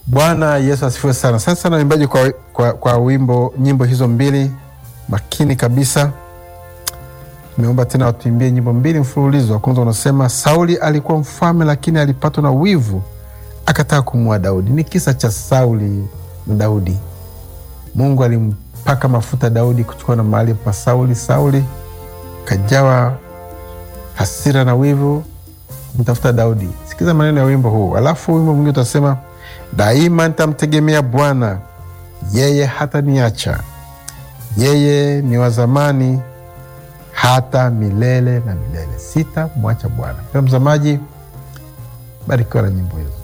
Bwana Yesu asifiwe sana. Sasa sana waimbaji kwa, kwa, kwa wimbo nyimbo hizo mbili makini kabisa. Tumeomba tena watuimbie nyimbo mbili mfululizo. Wa kwanza unasema Sauli alikuwa mfalme, lakini alipatwa na wivu akataka kumua Daudi. Ni kisa cha Sauli na Daudi. Mungu alimpaka mafuta Daudi kuchukua na mahali pa Sauli. Sauli kajawa hasira na wivu kumtafuta Daudi. Sikiza maneno ya wimbo huu, alafu wimbo mwingine utasema daima nitamtegemea Bwana, yeye hataniacha. Yeye ni wa zamani hata milele na milele, sitamwacha Bwana. Pia mzamaji, barikiwa na nyimbo hizo.